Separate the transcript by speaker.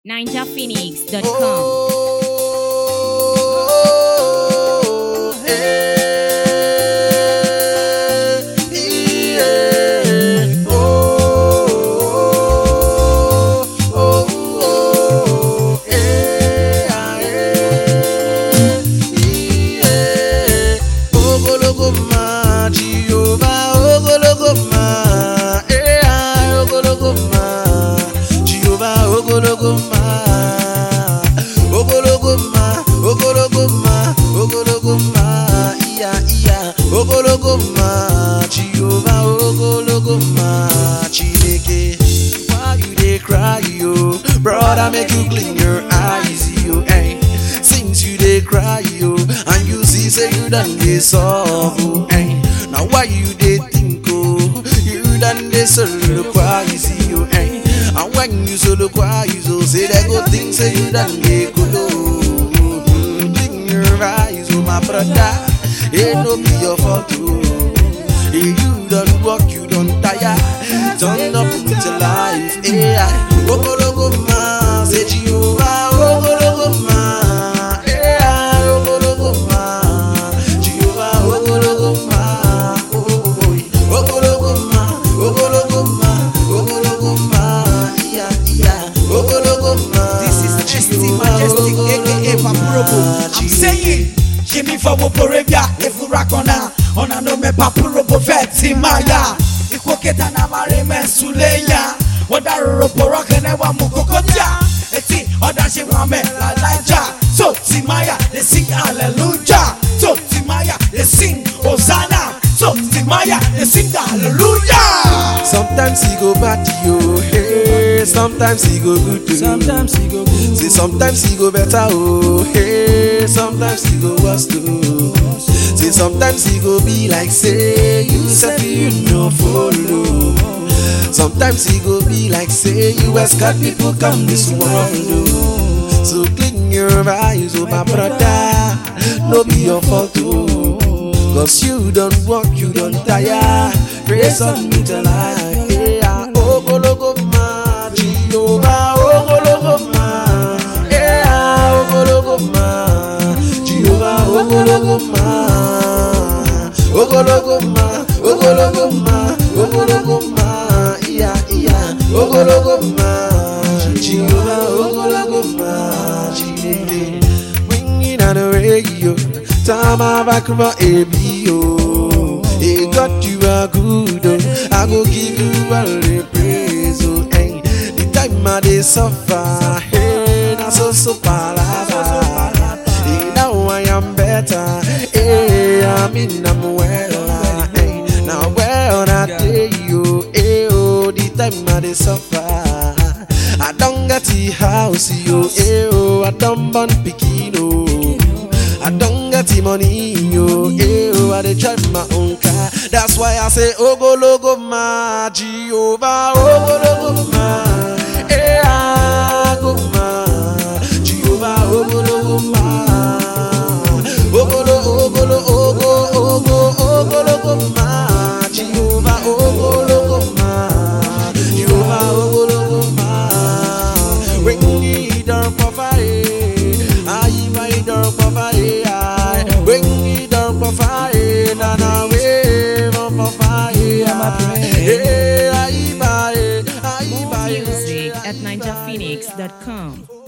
Speaker 1: ninjaphoenix.com.
Speaker 2: Oh, eh, yeah. Oh, oh, oh, eh, ah, eh, yeah. Ogologo ma, Jehovah, ogologo ma, eh, ah, ogologo ma, Jehovah, ogologo ma, ogologo ma, ogologo ma, ogologo ma, iya, iya, ogologo ma, Jehovah, ogologo ma, Chineke. Why you dey cry, yo? Brother, make you clean your eyes, yo. Hey, since you dey cry, yo, and you see say you done dey solve, hey. Now why you dey think, oh? You done dey soliloquize, yo. Hey, and when you soliloquize, oh, say they go think say you done dey kolo. Clean your eyes, oh my brother. It no be your fault, oh. Hey, you done work, you done tire. Turn up with your life. Hey, I, ogologo ma, say Jehovah, ogologo ma. Hey, I, ogologo ma, Jehovah, ogologo ma. Oh, oh, oh. Ogologo ma, ogologo ma, ogologo ma. Yeah, yeah, ogologo ma.
Speaker 3: This is ST
Speaker 2: Jehovah,
Speaker 3: Majestic, aka
Speaker 2: ogologo
Speaker 3: Papurobo.
Speaker 2: ma.
Speaker 3: I'm saying, Jimmy for Woporevia, Efurakona, Ona no me Papurobo Veti Maya. Ikwoketa na mare mensuleya. Wada ropo rockene wa mukokotia. Eti, oda she wa me la laja. So Timaya, they sing hallelujah. So Timaya, they sing Hosanna. So Timaya, they sing hallelujah.
Speaker 2: Sometimes he go bad to you, hey. Sometimes he go good to
Speaker 3: Sometimes he go good.
Speaker 2: Say sometimes he go better, oh, hey. Sometimes he go worse too. Say sometimes he go be like say you said you no follow. Sometimes he go be like say you ask God people come this world, oh. So clean your eyes, oh my brother. No be your fault, oh. Cause you don't work, you don't tire. Praise on me till I hey, ah, ogologo ma, Jehovah, ogologo ma, hey, ah, ogologo ma, Jehovah, ogologo ma, ogologo ma, ogologo ma, ogologo ma, iya, iya, ogologo ma, Jehovah, ogologo ma, Chineke, ringing on the radio, time I back for ABO. Hey, God, you are good, oh. I go give you all the praise, oh. Hey, the time I dey suffer, hey, na so so palava. Hey, now I am better, hey, I mean I'm well, hey, now well I tell you, hey, oh, the time I dey suffer. I don't get the house, yo, hey, oh, I don't born pikin, oh. I don't get the money, yo, eh, oh, I dey drive my own car. That's why I say, Ogologo ma, Jehovah, Ogologo ma, eh, ah, go ma, Jehovah, Ogologo ma, Ogolo, Ogolo, Ogo, Ogo, Ogologo ma, Jehovah, Ogologo ma, Jehovah, Ogologo ma, when you don't provide, ayi mai don't provide, ayi, when you don't provide, na na we don't provide, eh, ayi mai, ayi
Speaker 1: More
Speaker 2: mai,
Speaker 1: music at ninjaphoenix.com.